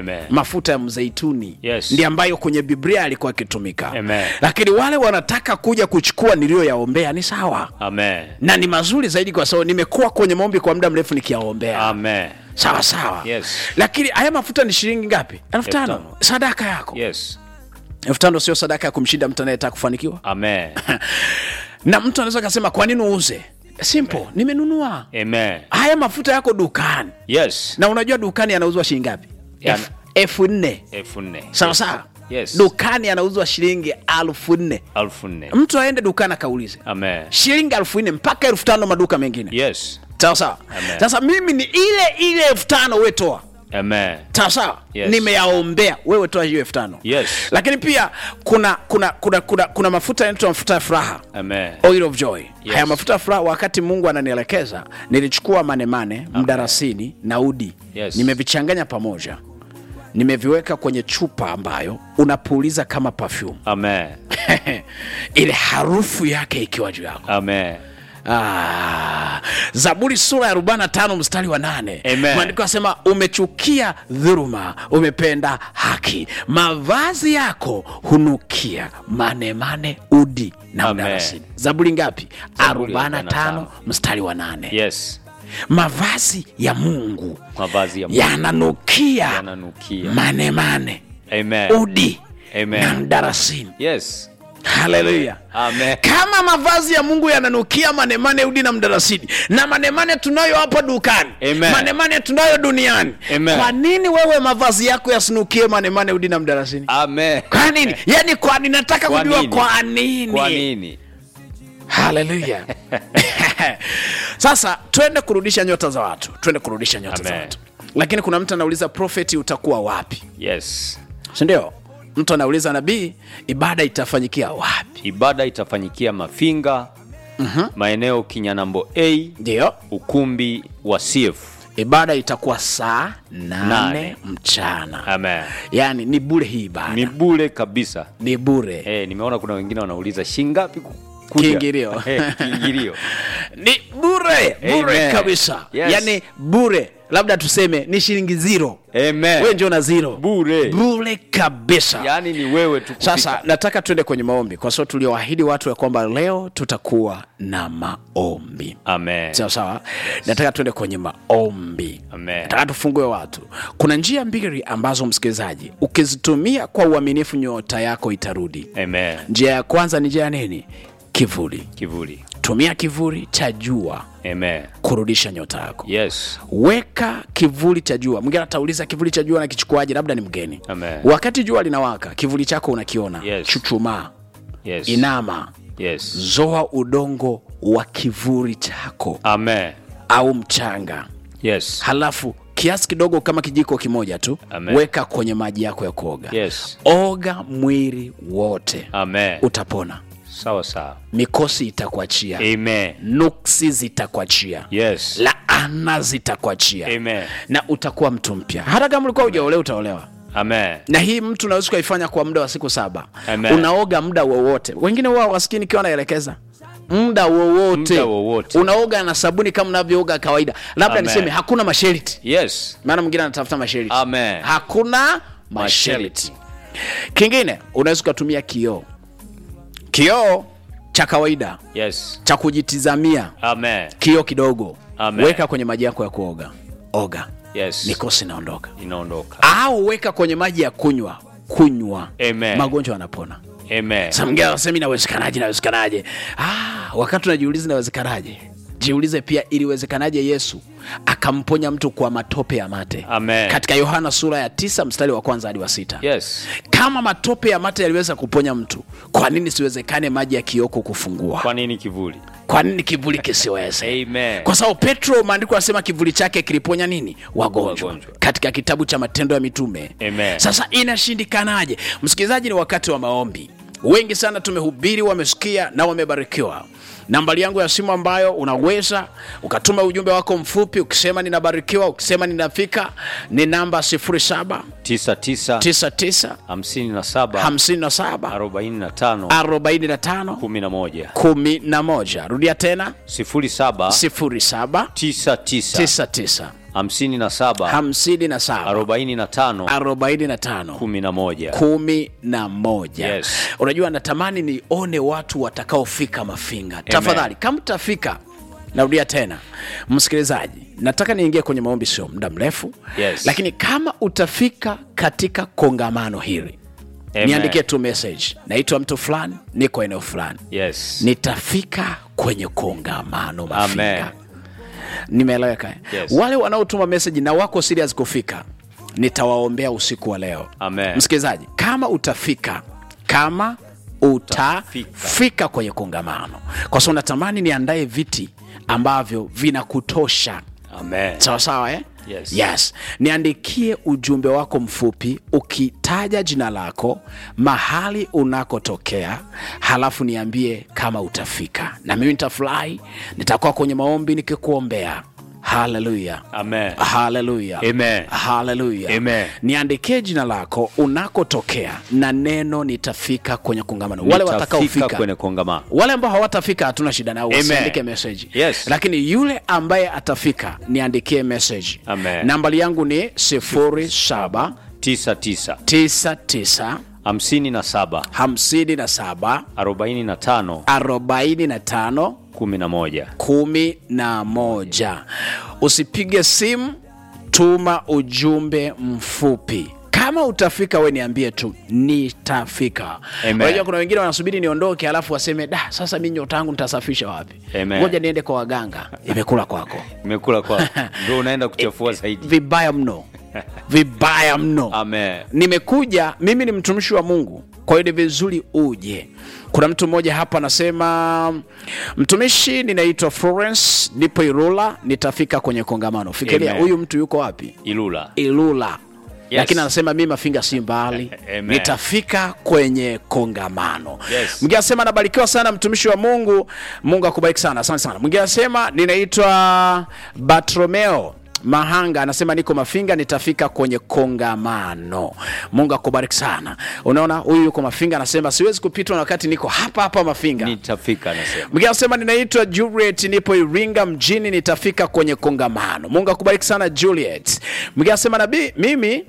Amen. mafuta ya mzeituni Yes. ndi ambayo kwenye biblia alikuwa akitumika Amen. lakini wale wanataka kuja kuchukua niliyoyaombea ni sawa Amen. na ni mazuri zaidi kwa sababu nimekuwa kwenye maombi kwa muda mrefu nikiyaombea Amen. sawa sawa Yes. lakini haya mafuta ni shilingi ngapi elfu tano tano. sadaka yako Yes. elfu tano sio sadaka ya kumshinda mtu anayetaka kufanikiwa Amen. na mtu anaweza akasema kwa nini uuze simple nimenunua Amen. haya mafuta yako dukani Yes. na unajua dukani yanauzwa shilingi ngapi Yana- Elfu- elfu nne elfu nne. sawa sawa Yes. dukani anauzwa shilingi elfu nne Elfu nne. mtu aende dukani akaulize Amen. shilingi elfu nne mpaka elfu tano maduka mengine Yes. sawa sawa Amen. sasa mimi ni ile ile elfu tano wetoa Amen. sawa sawa Yes. nimeyaombea wewe toa hiyo elfu tano Yes. lakini pia kuna kuna kuna kuna, kuna mafuta yanaitwa mafuta ya furaha Amen. oil of joy Yes. haya mafuta ya furaha wakati mungu ananielekeza nilichukua manemane mdarasini na udi Yes. nimevichanganya pamoja nimeviweka kwenye chupa ambayo unapuuliza kama perfume Amen. ile harufu yake ikiwa juu yako Amen. Ah, zaburi sura ya 45 mstari wa nane Amen. maandiko asema umechukia dhuruma umependa haki mavazi yako hunukia manemane udi na Amen. mdarasini zaburi ngapi Zaburi 45 45 mstari wa nane Yes. mavazi ya mungu Mavazi ya Mungu yananukia yananukia. manemane Amen. udi Amen. na mdarasini Yes. haleluya Amen. kama mavazi ya mungu yananukia manemane udi na mdarasini na manemane tunayo hapa dukani Amen. manemane tunayo duniani Amen. kwa nini wewe mavazi yako yasinukie manemane udi na mdarasini Amen. kwa nini yani kwa nini nataka Kwa kujua nini? kwa nini Kwa nini? haleluya sasa twende kurudisha nyota za watu twende kurudisha nyota za Amen. watu lakini kuna mtu anauliza profeti utakuwa wapi Yes. sindio mtu anauliza nabii ibada itafanyikia wapi Ibada itafanyikia Mafinga, maeneo Kinyanambo A, ndio ukumbi wa CF. ibada itakuwa saa nane Nane. mchana Amen. yaani ni bure hii ibada Ni bure kabisa. ni bure Eh, nimeona kuna wengine wanauliza shingapi ku- kuja? Kiingilio. Eh, kiingilio. ni bure bure Amen. kabisa Yes. yaani bure labda tuseme ni shilingi ziro Amen. we njo na ziro Bure. bure kabisa Yaani ni wewe tu kufika. sasa nataka tuende kwenye maombi kwa sababu tulioahidi watu ya kwamba leo tutakuwa na maombi Amen. sawa sawa nataka tuende kwenye maombi Amen. nataka tufungue watu kuna njia mbili ambazo msikilizaji ukizitumia kwa uaminifu nyota yako itarudi Amen. njia ya kwanza ni njia ya nini kivuli Kivuli. tumia kivuli cha jua Amen. kurudisha nyota yako Yes. weka kivuli cha jua mwingine atauliza kivuli cha jua nakichukuaje labda ni mgeni Amen. wakati jua linawaka kivuli chako unakiona Yes. chuchumaa Yes. inama Yes. zoa udongo wa kivuli chako Amen. au mchanga Yes. halafu kiasi kidogo kama kijiko kimoja tu Amen. weka kwenye maji yako ya kuoga Yes. oga mwili wote Amen. utapona Sawa sawa. mikosi itakuachia Amen. nuksi zitakuachia Yes. laana zitakuachia Amen. na utakuwa mtu mpya hata kama ulikuwa ujaolewa utaolewa Amen. na hii mtu unaweza ukaifanya kwa muda wa siku saba Amen. unaoga muda wowote wengine huwa wasikii nikiwa naelekeza muda wowote Muda wowote. unaoga na sabuni kama unavyooga kawaida labda Amen. niseme hakuna masharti Yes. maana mwingine anatafuta masharti Amen. hakuna masharti kingine unaweza ukatumia kioo kioo cha kawaida Yes. cha kujitizamia Amen. kioo kidogo Amen. weka kwenye maji yako ya kuoga oga Yes. mikosi inaondoka Inaondoka. au weka kwenye maji ya kunywa kunywa Amen. magonjwa yanapona Amen. Sasa mwingine anasema inawezekanaje inawezekanaje ah, wakati unajiuliza inawezekanaje jiulize pia iliwezekanaje yesu akamponya mtu kwa matope ya mate Amen. katika yohana sura ya tisa mstari wa kwanza hadi wa sita Yes. kama matope ya mate yaliweza kuponya mtu kwa nini siwezekane maji ya kioko kufungua Kwa nini kivuli? kwa nini kivuli kisiweze Amen. kwa sababu petro maandiko anasema kivuli chake kiliponya nini wagonjwa, Wagonjwa. katika kitabu cha matendo ya mitume Amen. sasa inashindikanaje msikilizaji ni wakati wa maombi wengi sana tumehubiri wamesikia na wamebarikiwa nambari yangu ya simu ambayo unaweza ukatuma ujumbe wako mfupi ukisema ninabarikiwa ukisema ninafika ni namba 07 tisa tisa 99 hamsini na saba 57 arobaini na tano 45 kumi na moja 11 rudia tena sifuri saba 07 tisa tisa 99 hamsini na saba hamsini na saba arobaini na tano arobaini na tano kumi na moja kumi na moja Yes. unajua natamani nione watu watakaofika mafinga tafadhali kama utafika narudia tena msikilizaji nataka niingie kwenye maombi sio muda mrefu Yes. lakini kama utafika katika kongamano hili Amen. niandikie tu message naitwa mtu fulani niko eneo fulani yes. nitafika kwenye kongamano mafinga Amen. nimeeleweka eh? Yes. wale wanaotuma message na wako serious kufika nitawaombea usiku wa leo Amen. msikilizaji kama utafika kama utafika kwenye kongamano kwa sababu natamani niandae viti ambavyo vinakutosha Amen. sawa sawa eh? Yes. yes niandikie ujumbe wako mfupi ukitaja jina lako mahali unakotokea halafu niambie kama utafika na mimi nitafurahi nitakuwa kwenye maombi nikikuombea haleluya Amen. haleluya Amen. haleluya Amen. niandikie jina lako unakotokea na neno nitafika kwenye kongamano wale Nitafika watakaofika kwenye kongamano wale ambao hawatafika hatuna shida nao Amen. wasiandike message Yes. lakini yule ambaye atafika niandikie message Amen. nambari yangu ni 0799 tisa tisa hamsini na saba 57 arobaini na tano 45 kumi na moja kumi na moja usipige simu tuma ujumbe mfupi kama utafika we niambie tu nitafika Amen. unajua kuna wengine wanasubiri niondoke alafu waseme da sasa mi nyota yangu nitasafisha wapi Amen. ngoja niende kwa waganga imekula kwako imekula kwa ndo unaenda kuchafua zaidi vibaya mno vibaya mno Amen. nimekuja mimi ni mtumishi wa mungu kwa hiyo ni vizuri uje kuna mtu mmoja hapa anasema mtumishi ninaitwa florence nipo irula nitafika kwenye kongamano fikiria Amen. huyu mtu yuko wapi ilula ilula Yes. lakini anasema mi mafinga si mbali Amen. nitafika kwenye kongamano Yes. mwingine anasema nabarikiwa sana mtumishi wa mungu mungu akubariki sana asante sana mwingine anasema ninaitwa bartolomeo mahanga anasema niko mafinga nitafika kwenye kongamano mungu akubariki sana unaona huyu yuko mafinga anasema siwezi kupitwa na wakati niko hapa hapa mafinga nitafika anasema mwingine anasema ninaitwa juliet nipo iringa mjini nitafika kwenye kongamano mungu akubariki sana juliet mwingine anasema nabii mimi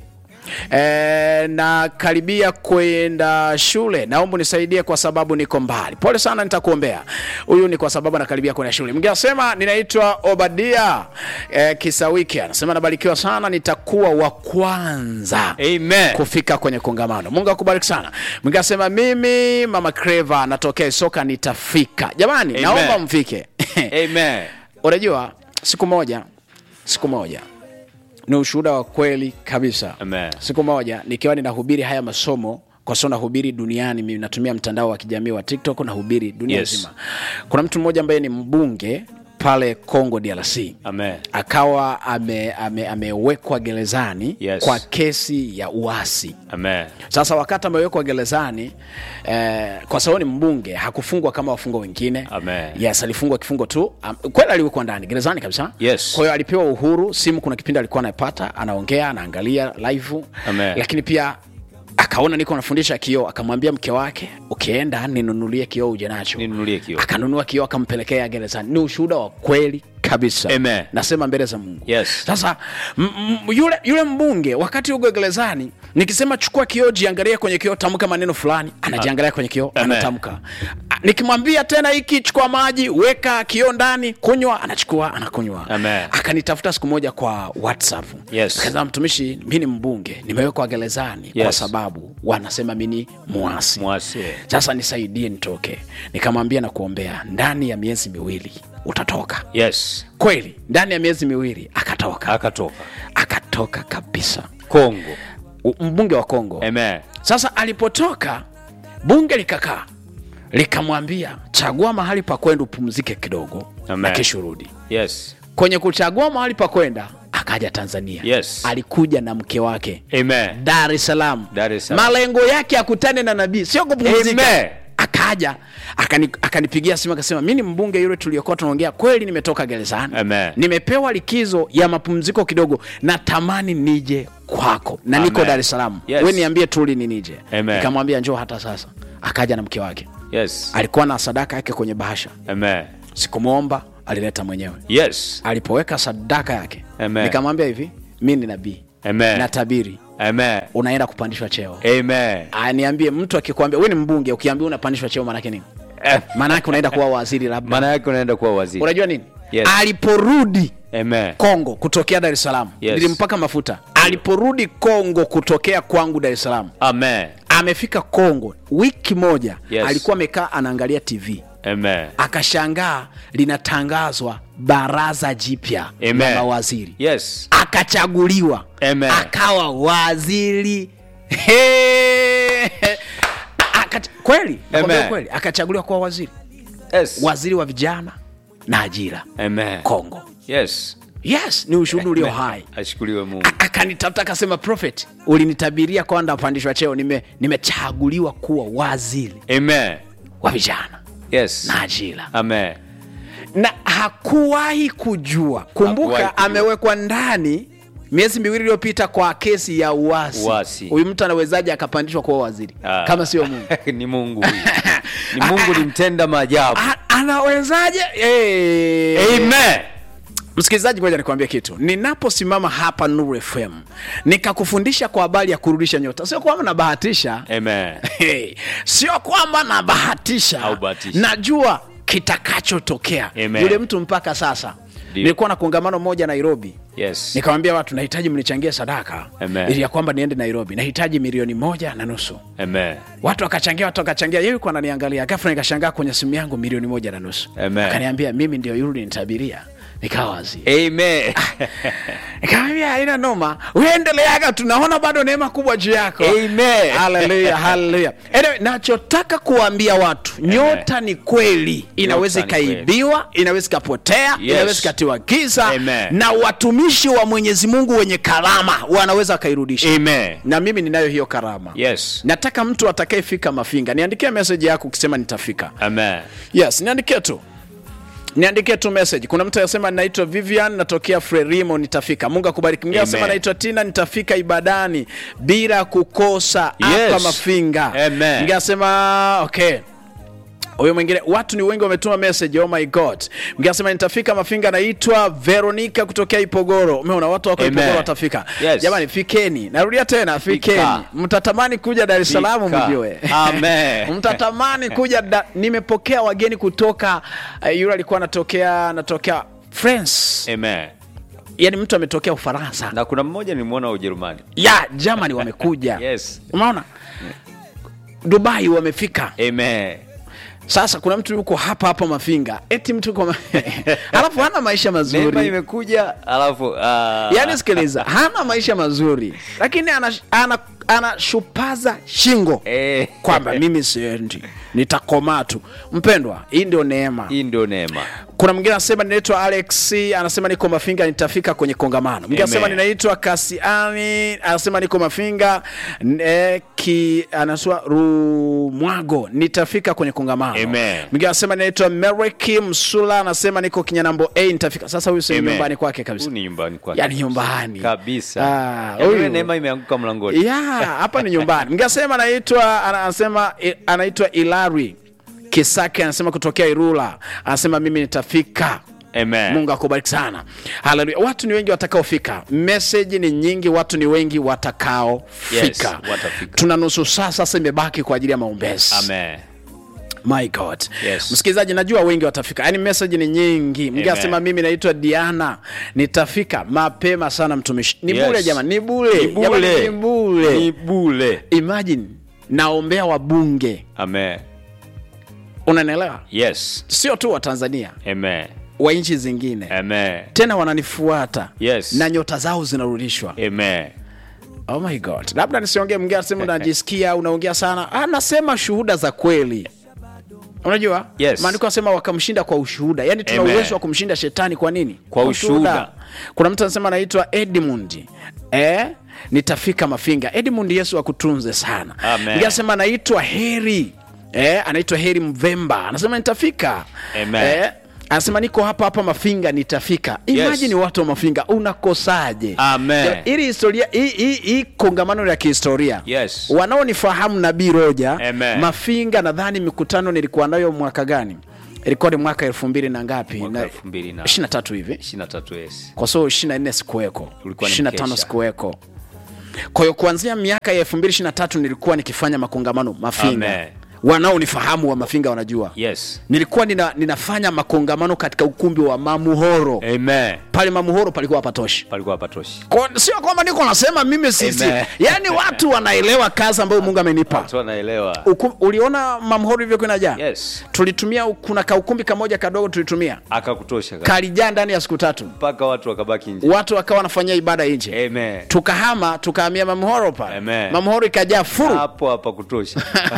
E, nakaribia kwenda shule naomba unisaidie kwa sababu niko mbali pole sana nitakuombea huyu ni kwa sababu anakaribia kwenda shule mwingine anasema ninaitwa obadia e, kisawiki anasema nabarikiwa sana nitakuwa wa kwanza Amen. kufika kwenye kongamano mungu akubariki sana mwingine anasema mimi mama creva natokea isoka nitafika jamani Amen. naomba mfike Amen. unajua siku moja siku moja ni ushuhuda wa kweli kabisa Amen. siku moja nikiwa ninahubiri haya masomo kwa sababu nahubiri duniani mimi natumia mtandao wa kijamii wa tiktok nahubiri dunia Yes. nzima kuna mtu mmoja ambaye ni mbunge pale congo drc Amen. akawa amewekwa ame, amewekwa gerezani Yes. kwa kesi ya uasi Amen. sasa wakati amewekwa gerezani eh, kwa sababu ni mbunge hakufungwa kama wafungwa wengine Amen. yes alifungwa kifungo tu um, kweli aliwekwa ndani gerezani kabisa Yes. kwa hiyo alipewa uhuru simu kuna kipindi alikuwa anapata anaongea anaangalia live Amen. lakini pia akaona niko nafundisha kioo akamwambia mke wake ukienda ninunulie kioo uje nacho Ninunulie kioo. akanunua kioo akampelekea gerezani ni ushuhuda wa kweli kabisa Amen. nasema mbele za mungu Yes. sasa m- m- yule, yule mbunge wakati uko gerezani nikisema chukua kioo jiangalia kwenye kioo tamka maneno fulani anajiangalia kwenye kioo Amen. anatamka A- nikimwambia tena hiki chukua maji weka kioo ndani kunywa anachukua anakunywa Amen. akanitafuta siku moja kwa whatsapp Yes. akasema mtumishi mi ni mbunge nimewekwa gerezani kwa Yes. sababu wanasema mi ni mwasi Mwasi. sasa nisaidie nitoke nikamwambia na kuombea ndani ya miezi miwili utatoka Yes. kweli ndani ya miezi miwili akatoka Akatoka. akatoka kabisa Kongo. U- mbunge wa kongo Amen. sasa alipotoka bunge likakaa likamwambia chagua mahali pa kwenda upumzike kidogo Amen. na kesho rudi Yes. kwenye kuchagua mahali pa kwenda akaja tanzania Yes. alikuja na mke wake Amen. dar es salaam Dar es Salaam. malengo yake akutane na nabii sio kupumzika Amen. akaja akani, akanipigia simu akasema mi ni mbunge yule tuliokuwa tunaongea kweli nimetoka gerezani Amen. nimepewa likizo ya mapumziko kidogo natamani nije kwako na niko Amen. dar es salaam Yes. we niambie tu lini nije Amen. nikamwambia njoo hata sasa akaja na mke wake Yes. alikuwa na sadaka yake kwenye bahasha Amen. sikumwomba alileta mwenyewe Yes. alipoweka sadaka yake Amen. nikamwambia hivi mi ni nabii Amen. natabiri Amen. unaenda kupandishwa cheo Amen. aniambie mtu akikwambia we ni mbunge ukiambia unapandishwa cheo maanake nini Eh, maanake unaenda kuwa waziri labda Maana yake unaenda kuwa waziri. unajua nini Yes. aliporudi Amen. kongo kutokea dar es salaam Yes. nilimpaka mafuta aliporudi kongo kutokea kwangu dar es salaam Amen. amefika kongo wiki moja Yes. alikuwa amekaa anaangalia tv Amen. akashangaa linatangazwa baraza jipya la Amen. mawaziri Yes. akachaguliwa Amen. akawa waziri He! Akach- kweli nakwambia Amen. kweli akachaguliwa kuwa waziri Yes. waziri wa vijana na ajira Amen. kongo Yes. yes ni ushuhuda ulio hai Ashukuriwe Mungu. A- akanitafuta akasema prophet ulinitabiria kwamba pandishwa cheo nime- nimechaguliwa kuwa waziri Amen. wa vijana Yes. na ajira Amen. na hakuwahi kujua kumbuka Hakuwahi kujua. amewekwa ndani miezi miwili iliyopita kwa kesi ya uasi Uasi. huyu mtu anawezaje akapandishwa kuwa waziri Ah. kama sio mungu ni Mungu huyu. Ni Mungu ni mtenda maajabu. A- anawezaje hey. Amen. msikilizaji ngoja nikwambie kitu ninaposimama hapa Nuru FM nikakufundisha kwa habari ya kurudisha nyota sio kwamba nabahatisha Amen. hey. sio kwamba nabahatisha Haubahatisha. najua kitakachotokea Amen. yule mtu mpaka sasa Ndio. nilikuwa na kongamano moja nairobi Yes. nikamwambia watu nahitaji mnichangie sadaka Amen. ili ya kwamba niende nairobi nahitaji milioni moja na nusu Amen. watu wakachangia watu wakachangia yeye yuko ananiangalia ghafla nikashangaa kwenye simu yangu milioni moja na nusu Amen. akaniambia mimi ndio yule nitabiria nikawa waziri Amen. nikamwambia haina noma uendeleaga tunaona bado neema kubwa juu yako Amen. haleluya haleluya anyway, nachotaka kuwaambia watu nyota ni kweli inaweza Nyota ni kweli. ikaibiwa inaweza ikapotea Yes. inaweza ikatiwa giza Amen. na watumishi wa mwenyezi mungu wenye karama wanaweza wakairudisha Amen. na mimi ninayo hiyo karama Yes. nataka mtu atakayefika mafinga niandikie meseji yako ukisema nitafika Amen. yes niandikie tu niandikie tu message kuna mtu anasema naitwa vivian natokea frelimo nitafika mungu akubariki mwingine anasema Amen. naitwa tina nitafika ibadani bila kukosa hapa Yes. mafinga Amen. mwingine anasema okay huyo mwingine watu ni wengi wametuma message oh my god mwingine anasema nitafika mafinga naitwa veronica kutokea ipogoro umeona watu wako Amen. ipogoro watafika Yes. jamani fikeni narudia tena fikeni Fika. mtatamani kuja dar es salaam Fika. mjue Amen. mtatamani kuja da, nimepokea wageni kutoka uh, yule alikuwa anatokea anatokea france Amen. yani mtu ametokea ufaransa Na kuna mmoja nilimwona Ujerumani. ya germany wamekuja Yes. umeona dubai wamefika Amen. sasa kuna mtu yuko hapa hapa mafinga eti mtu yuko ma... alafu hana maisha Neema mazuri imekuja alafu ah, yaani sikiliza hana maisha mazuri lakini anashupaza ana, ana anashupaza shingo eh, kwamba mimi siendi nitakomaa tu mpendwa hii ndio neema hii ndio neema. kuna mwingine anasema ninaitwa alex anasema niko mafinga nitafika kwenye kongamano mwingine anasema Amen. ninaitwa kasiani anasema niko mafinga e, ki anasema rumwago nitafika kwenye kongamano Amen. mwingine anasema ninaitwa mereki msula anasema niko kinyanambo a nitafika sasa huyu sehemu Amen. nyumbani kwake kabisa Huyu ni nyumbani kwake. yani nyumbani kabisa. Ah, Yaani ile huyu- neema imeanguka mlangoni. ya hapa ni nyumbani ngasema anaitwa ana- anasema i- anaitwa ilari kisake anasema kutokea irula anasema mimi nitafika Amen. mungu akubariki sana haleluya watu ni wengi watakaofika meseji ni nyingi watu ni wengi watakaofika Yes, watafika. tuna nusu saa sasa imebaki kwa ajili ya maombezi Amen. my god Yes. msikilizaji najua wengi watafika yaani meseji ni nyingi mngi Amen. asema mimi naitwa diana nitafika mapema sana mtumishi ni Yes. bule jamani ni bule Ni Jamani, bule. ni bule Ni bule. imagine naombea wabunge Amen. unanielewa Yes. sio tu wa tanzania Amen. wa nchi zingine Amen. tena wananifuata Yes. na nyota zao zinarudishwa Amen. oh my god labda nisiongee mgea sema unajisikia unaongea sana ah, nasema shuhuda za kweli unajua Yes. maandiko anasema wakamshinda kwa ushuhuda yaani tuna Amen. uwezo wa kumshinda shetani kwa nini Kwa ushuhuda. kuna mtu anasema anaitwa edmund eh? nitafika mafinga edmund yesu akutunze sana Amen. Mwingine anasema anaitwa heri eh? anaitwa heri mvemba anasema nitafika Amen. eh? anasema niko hapa hapa mafinga nitafika imajini watu wa mafinga unakosaje Amen. Ya- ili historia hii- hii hii kongamano la kihistoria Yes. wanaonifahamu nabii roja Amen. mafinga nadhani mikutano nilikuwa nayo mwaka gani ilikuwa ni mwaka elfu mbili na ngapi Mwaka na elfu mbili na- ishirini na tatu hivi 23 yes. kwa sababu ishirini na nne sikuweko Ulikuwa ni ishirini na tano mkesha. sikuweko kwa hiyo kuanzia miaka ya elfu mbili ishirini na tatu nilikuwa nikifanya makongamano mafinga Amen. wanaonifahamu wa mafinga wanajua Yes. nilikuwa nina, ninafanya makongamano katika ukumbi wa mamuhoro Amen. pale mamuhoro palikuwa hapatoshi Palikuwa hapatoshi. Kwa- sio kwamba niko nasema mimi sisi Amen. yaani watu wanaelewa kazi ambayo mungu amenipa Watu wanaelewa. Uku, uliona mamhoro hivyo kinajaa Yes. tulitumia kuna kaukumbi kamoja kadogo tulitumia Akakutosha kabisa. kalijaa ndani ya siku tatu mpaka watu wakabaki nje. watu wakawa wanafanyia ibada nje Amen. tukahama tukahamia mamhoro pale Amen. mamhoro ikajaa furu Hapo hapa kutosha.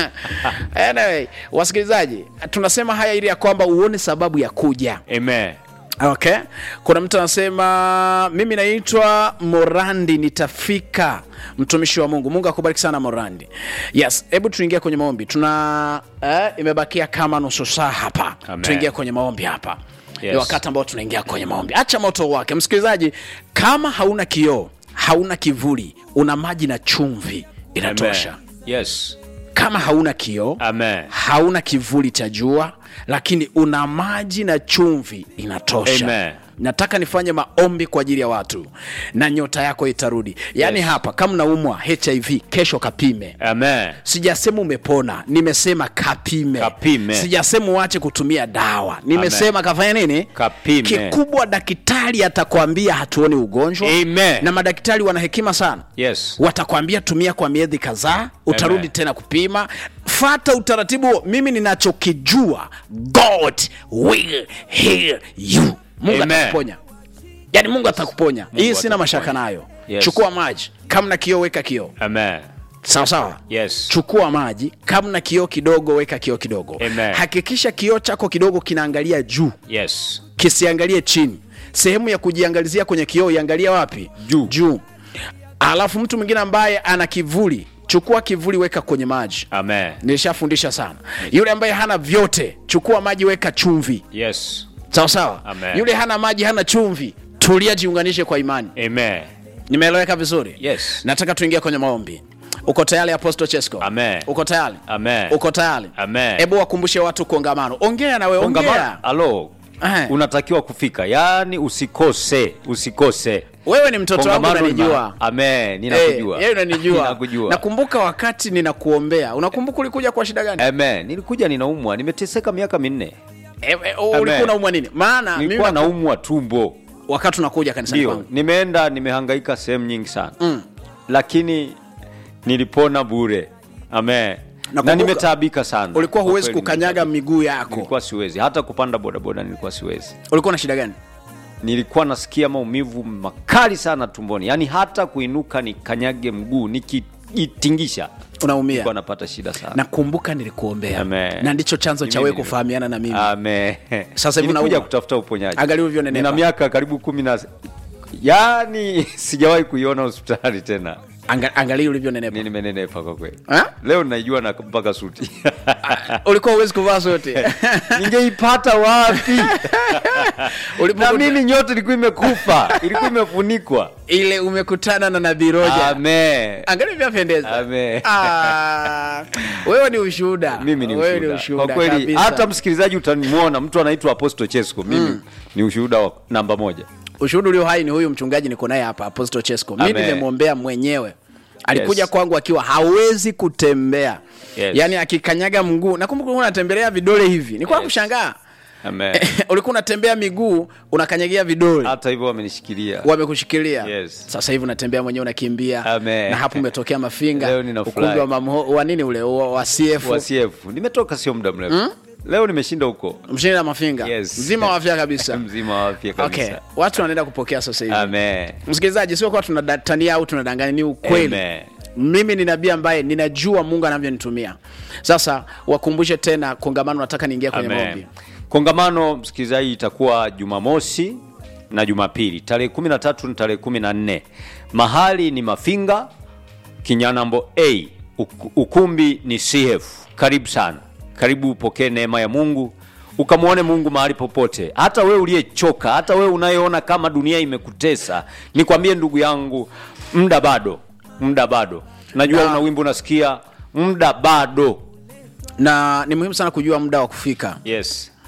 anyway, wasikilizaji tunasema haya ili ya kwamba uone sababu ya kuja Amen. okay kuna mtu anasema mimi naitwa morandi nitafika mtumishi wa mungu mungu akubariki sana morandi yes hebu tuingie kwenye maombi tuna eh, imebakia kama nusu saa hapa Amen. tuingie kwenye maombi hapa Yes. ni wakati ambao tunaingia kwenye maombi acha moto wake msikilizaji kama hauna kioo hauna kivuli una maji na chumvi inatosha Amen. Yes. kama hauna kioo Amen. hauna kivuli cha jua lakini una maji na chumvi inatosha Amen. nataka nifanye maombi kwa ajili ya watu na nyota yako itarudi yaani Yes. hapa kama naumwa hiv kesho kapime Amen. sijasema umepona nimesema kapime, Kapime. sijasema uache kutumia dawa nimesema kafanya nini Kapime. kikubwa daktari atakwambia hatuoni ugonjwa Amen. na madaktari wana hekima sana Yes. watakwambia tumia kwa miezi kadhaa utarudi Amen. tena kupima fata utaratibu huo mimi ninachokijua god will heal you mungu Amen. atakuponya yaani mungu atakuponya hii sina atakuponya. mashaka nayo Yes. chukua maji kama na kioo weka kioo Amen. sawa sawa Yes. chukua maji kama na kioo kidogo weka kioo kidogo Amen. hakikisha kioo chako kidogo kinaangalia juu Yes. kisiangalie chini sehemu ya kujiangalizia kwenye kioo iangalia wapi Juu. juu alafu mtu mwingine ambaye ana kivuli chukua kivuli weka kwenye maji Amen. nilishafundisha sana yule ambaye hana vyote chukua maji weka chumvi Yes. sawa sawa Amen. yule hana maji hana chumvi tulia jiunganishe kwa imani Amen. nimeeleweka vizuri Yes. nataka tuingie kwenye maombi uko tayari apostle chesco Amen. uko tayari Amen. uko tayari Amen. hebu wakumbushe watu kongamano ongea nawe ongea Kongamano. Alo. Eh. Unatakiwa kufika. Yaani usikose, usikose. wewe ni mtoto wangu Kongamano ni unanijua ma- Amen. Ninakujua. Eh, yeye unanijua Ninakujua. nakumbuka wakati ninakuombea unakumbuka ulikuja kwa shida gani Amen. Nilikuja ninaumwa, nimeteseka miaka minne. Eh, eh, ulikuwa unaumwa nini maana mimi Nilikuwa naku- naumwa tumbo. wakati unakuja kanisani Ndio, kwangu nimeenda nimehangaika sehemu nyingi sana. Mm. Lakini nilipona bure. Amen. Na Nakumbuka- nimetaabika sana. ulikuwa Kwa huwezi kweli kukanyaga nimetaabika. miguu yako Nilikuwa siwezi. Hata kupanda bodaboda nilikuwa siwezi. ulikuwa na shida gani Nilikuwa nasikia maumivu makali sana tumboni. Yaani hata kuinuka nikanyage mguu nikijitingisha. unaumia Nilikuwa napata shida sana. nakumbuka nilikuombea Amen. na ndicho chanzo Ni cha mimi wewe nilikuwa- kufahamiana na mimi Amen. Sasa hivi Nilikuja unaumwa. kutafuta uponyaji. Angalia ulivyonenepa. Nina miaka karibu kumi na yaani sijawahi kuiona hospitali tena. Anga, angalia ulivyonenepa Ni nimenenepa kwa kweli. Ha? Leo naijua na mpaka suti. ulikuwa huwezi kuvaa sote Ningeipata wapi? Ulipokuta- na mimi nyote ilikuwa imekufa, ilikuwa imefunikwa. ile umekutana na nabii roja Amen. angalia vyapendeza Amen. Ah, wewe ni ushuhuda Mimi ni Wewe ushuhuda. Kwa kweli kabisa. hata msikilizaji utanimwona mtu anaitwa Apostle Chesko. Mimi ni ushuhuda wa namba moja. ushuhuda ulio hai ni huyu mchungaji niko naye hapa apostle chesco mi Amen. nimemwombea mwenyewe alikuja Yes. kwangu akiwa hawezi kutembea Yes. yaani akikanyaga mguu nakumbuka ulikuwa unatembelea vidole hivi nilikuwa Yes. kushangaa Amen. ulikuwa unatembea miguu unakanyagia vidole Hata hivyo wamenishikilia. wamekushikilia Yes. sasa hivi unatembea mwenyewe unakimbia Amen. na hapo umetokea mafinga Leo ninafurahi. ukumbi wa, mamho, wa nini ule wa, wa CF wa CF. Nimetoka sio muda mrefu. Leo nimeshinda huko. mshini na mafinga Yes. mzima wa afya kabisa Mzima wa afya kabisa. okay watu wanaenda kupokea sasa hivi Amen. msikilizaji sio kuwa tunatania au tunadanganya ni ukweli Amen. mimi ni nabii ambaye ninajua mungu anavyonitumia sasa wakumbushe tena kongamano nataka niingia kwenye Amen. maombi Kongamano msikilizaji, itakuwa Jumamosi na Jumapili tarehe 13 na tarehe 14. Mahali ni Mafinga Kinyanambo A, Uk- ukumbi ni CF. Karibu sana, karibu upokee neema ya Mungu ukamwone Mungu mahali popote. Hata wewe uliyechoka, hata wewe unayeona kama dunia imekutesa, nikwambie ndugu yangu, muda bado, muda bado. Najua Na- una wimbo unasikia, muda bado. na ni muhimu sana kujua muda wa kufika Yes.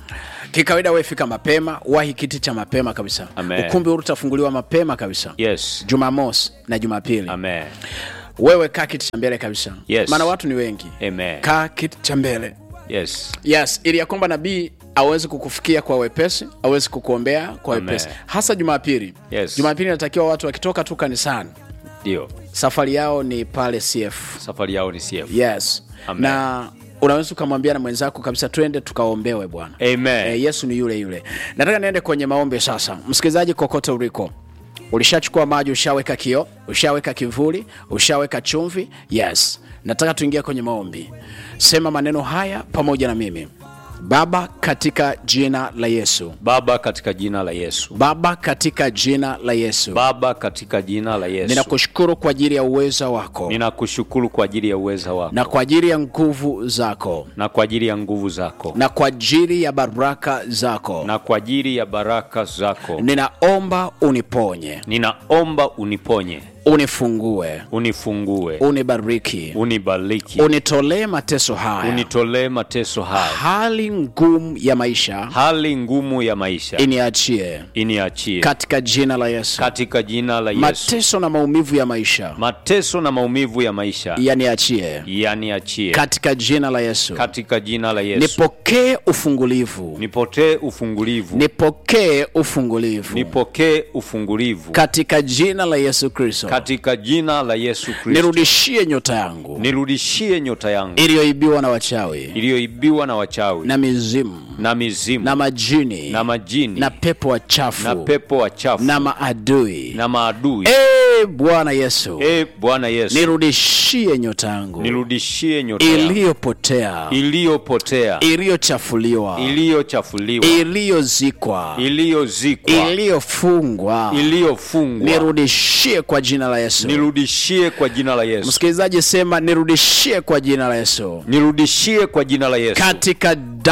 kikawaida wewe fika mapema wahi kiti cha mapema kabisa Amen. ukumbi huu utafunguliwa mapema kabisa yes jumamosi na jumapili amen wewe kaa kiti cha mbele kabisa Yes. maana watu ni wengi amen kaa kiti cha mbele yes yes ili ya kwamba nabii awezi kukufikia kwa wepesi awezi kukuombea kwa Amen. wepesi hasa jumapili Yes. jumapili inatakiwa watu wakitoka tu kanisani ndio safari yao ni pale cf safari yao ni CF yes Amen. na unaweza ukamwambia na mwenzako kabisa twende tukaombewe bwana amen Eh, yesu ni yule yule nataka niende kwenye maombi sasa msikilizaji kokote uliko ulishachukua maji ushaweka kio ushaweka kivuli ushaweka chumvi yes nataka tuingie kwenye maombi sema maneno haya pamoja na mimi baba katika jina la yesu baba katika jina la yesu baba katika jina la yesu baba katika jina la yesu ninakushukuru kwa ajili ya uweza wako ninakushukuru kwa ajili ya uweza wako na kwa ajili ya nguvu zako na kwa ajili ya nguvu zako na kwa ajili ya baraka zako na kwa ajili ya baraka zako ninaomba uniponye ninaomba uniponye unifungue unifungue unibariki unibariki unitolee mateso haya unitolee mateso haya hali ngumu ya maisha hali ngumu ya maisha iniachie iniachie katika jina la yesu katika jina la yesu mateso na maumivu ya maisha mateso na maumivu ya maisha yaniachie yaniachie katika jina la yesu katika jina la yesu nipokee ufungulivu nipotee ufungulivu nipokee ufungulivu nipokee ufungulivu katika jina la yesu kristo katika jina la yesu kristo nirudishie nyota yangu nirudishie nyota yangu iliyoibiwa na wachawi iliyoibiwa na wachawi na mizimu na mizimu na majini na majini na pepo wachafu na pepo wachafu na maadui na maadui e bwana yesu e bwana yesu nirudishie nyota yangu nirudishie nyota yangu iliyopotea iliyopotea iliyochafuliwa iliyochafuliwa iliyozikwa iliyozikwa iliyofungwa iliyofungwa nirudishie kwa jina la yesu nirudishie kwa jina la yesu msikilizaji sema nirudishie kwa jina la yesu nirudishie kwa jina la yesu katika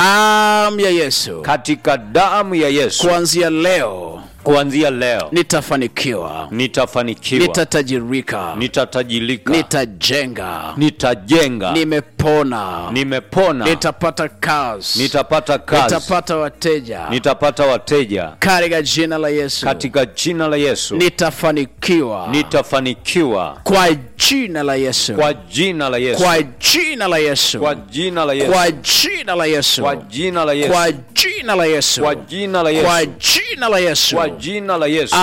damu ya yesu katika damu ya yesu kuanzia leo kuanzia leo nitafanikiwa nitafanikiwa nitatajirika nitatajirika nitajenga nitajenga nimepona nimepona nitapata kazi nitapata kazi nitapata wateja nitapata wateja katika jina la yesu katika jina la yesu nitafanikiwa nitafanikiwa kwa jina la yesu kwa jina la yesu kwa jina la yesu kwa jina la yesu kwa jina la yesu kwa jina la yesu kwa jina la yesu kwa jina la kwa yesu jina la yesu kwa jina la yesu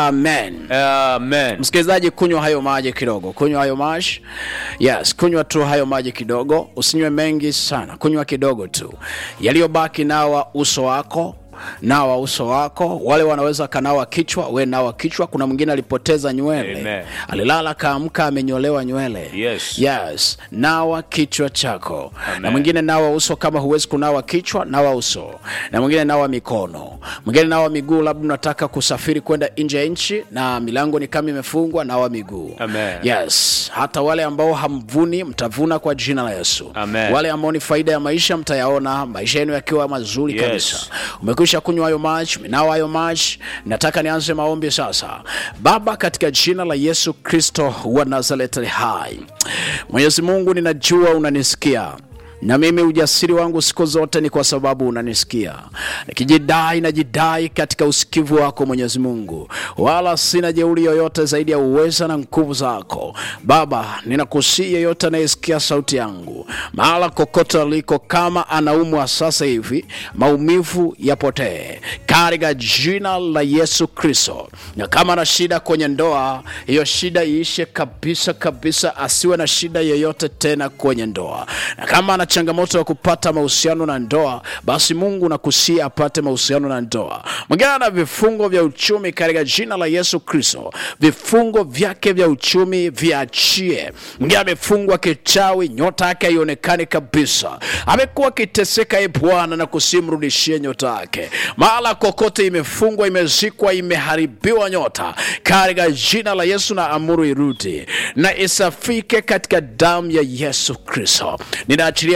amen amen msikilizaji kunywa hayo maji kidogo kunywa hayo maji yes kunywa tu hayo maji kidogo usinywe mengi sana kunywa kidogo tu yaliyobaki nawa uso wako nawa uso wako wale wanaweza kanawa kichwa we nawa kichwa kuna mwingine alipoteza nywele Amen. alilala kaamka amenyolewa nywele Yes. yes nawa kichwa chako Amen. na mwingine nawa uso kama huwezi kunawa kichwa nawa uso na mwingine nawa mikono mwingine nawa miguu labda unataka kusafiri kwenda nje ya nchi na milango ni kama imefungwa nawa miguu Amen. yes hata wale ambao hamvuni mtavuna kwa jina la yesu Amen. wale ambao ni faida ya maisha mtayaona maisha yenu yakiwa mazuri Yes. kabisa umekwisha kunywa hayo maji umenawa hayo maji nataka nianze maombi sasa baba katika jina la yesu kristo wa nazareti hai mwenyezi mungu ninajua unanisikia na mimi ujasiri wangu siku zote ni kwa sababu unanisikia nikijidai najidai katika usikivu wako mwenyezi mungu wala sina jeuri yoyote zaidi ya uweza na nguvu zako baba ninakusii yeyote anayesikia sauti yangu mahala kokote aliko kama anaumwa sasa hivi maumivu yapotee katika jina la yesu kristo na kama ana shida kwenye ndoa hiyo shida iishe kabisa kabisa asiwe na shida yoyote tena kwenye ndoa na kama ana changamoto ya kupata mahusiano na ndoa basi mungu nakusia apate mahusiano na ndoa mwingine ana vifungo vya uchumi katika jina la yesu kristo vifungo vyake vya uchumi viachie mwingine amefungwa kichawi nyota yake haionekani kabisa amekuwa akiteseka e bwana na kusimrudishie nyota yake mahala kokote imefungwa imezikwa imeharibiwa nyota katika jina la yesu na amuru irudi na isafike katika damu ya yesu kristo ninaachilia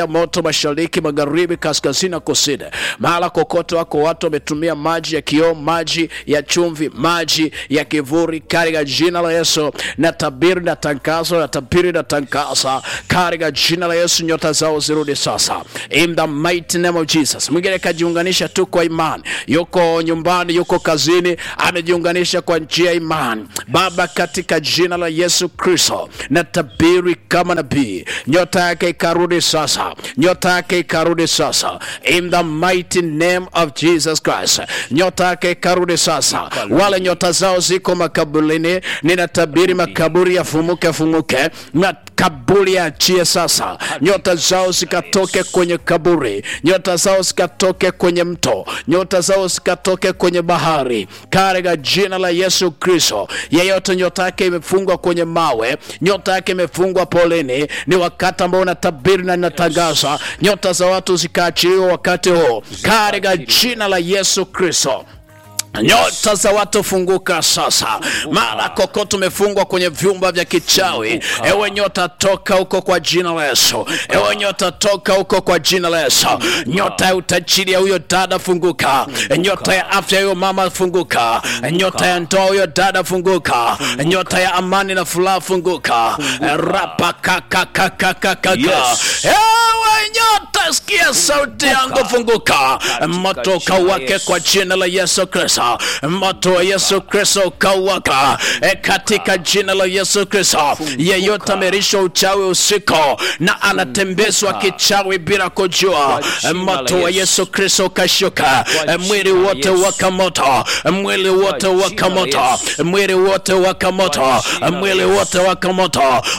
ya moto mashariki, magharibi, kaskazini na kusini. Mahala kokote wako watu wametumia maji ya kioo, maji ya chumvi, maji ya kivuri, katika jina la Yesu na tabiri na tangazo na tabiri na tangaza katika jina la Yesu, nyota zao zirudi sasa, in the mighty name of Jesus. Mwingine kajiunganisha tu kwa imani, yuko nyumbani, yuko kazini, amejiunganisha kwa njia ya imani. Baba, katika jina la Yesu Kristo na tabiri kama nabii, nyota yake ikarudi sasa, nyota yake ikarudi sasa, in the mighty name of Jesus Christ, nyota yake ikarudi sasa. Wale nyota zao ziko makaburini, ninatabiri makaburi yafumuke fumuke, makaburi yaachie sasa, nyota zao zikatoke kwenye kaburi, nyota zao zikatoke kwenye mto, nyota zao zikatoke kwenye bahari, katika jina la Yesu Kristo. Yeyote nyota yake imefungwa kwenye mawe, nyota yake imefungwa poleni, ni wakati ambao unatabiri na ninatangaza nyota za watu zikaachiliwa wakati huo, katika jina la Yesu Kristo. Nyota za watu funguka sasa, mara kokote umefungwa kwenye vyumba vya kichawi. Ewe nyota, toka huko kwa jina la Yesu. Ewe nyota, toka huko kwa jina la Yesu. Nyota ya utajiri ya huyo dada funguka, nyota ya afya ya huyo mama funguka, nyota ya ndoa huyo dada funguka, nyota ya amani na furaha funguka. Rapa kaka kaka kaka. Yes. Ewe nyota, sikia sauti yangu, funguka. Moto kawake kwa jina la Yesu Kristo, moto wa Yesu Kristo kawaka e, katika jina la Yesu Kristo. Yeyote amerishwa uchawi usiku na anatembezwa kichawi bila kujua, jina moto la wa Yesu. Yesu Kristo kashuka, Kwa mwili jina la wote Yesu. waka moto, mwili wote Kwa waka jina la moto, Yesu. mwili wote waka moto, jina la mwili Yesu. wote waka moto,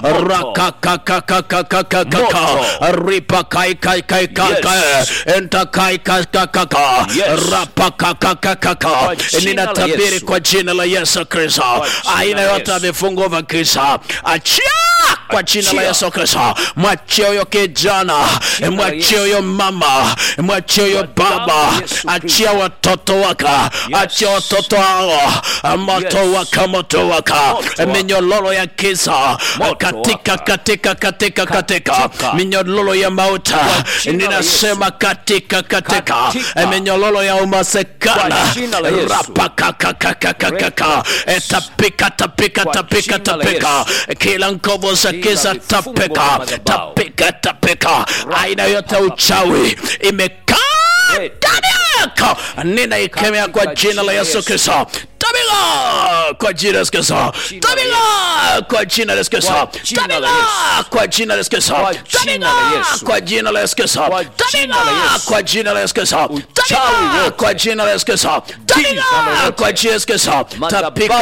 rakakakakakakaka Moto. ripa kai kai kai kai Yes. kai enta kai kai kai kai kai Yes. rapa kai kai kai kai kai Kwa jina la ninatabiri Yesu. kwa jina la Yesu Kristo jina aina la yote ya Yesu. vifungo vya kisa achia kwa jina la Achia. Yesu Kristo mwachie huyo kijana jina la mwachie Yesu. huyo mama mwachie huyo Kwa damu baba ya Yesu achia Kristo. watoto waka achia watoto hao moto Yes. waka moto waka Moto waka. minyololo ya kisa Moto katika waka. katika katika katika Katika. minyololo ya mauta jina la ninasema katika katika Katika. minyololo ya umasekana Kwa jina la Yesu. rapakakakakakaka tapika tapika Kwa tapika jina la tapika kila nguvu za Kila giza vifungo tapika vya madhabahu. tapika tapika aina yote ya uchawi imekaa Hey. ndani yako ninaikemea kwa Katika jina la Yesu Kristo tabika kwa jina la Yesu Kristo jina la tabika kwa jina la Yesu Kristo Kwa jina la tabika kwa jina la Yesu Kristo Kwa jina la tabika Yesu. kwa jina la Yesu Kristo Kwa jina la tabika Yesu. kwa jina la Yesu Kristo Uchawi tabika wote. kwa jina la Yesu Kristo Giza tabika lolote. kwa jina la Yesu Kristo Madhabahu tapika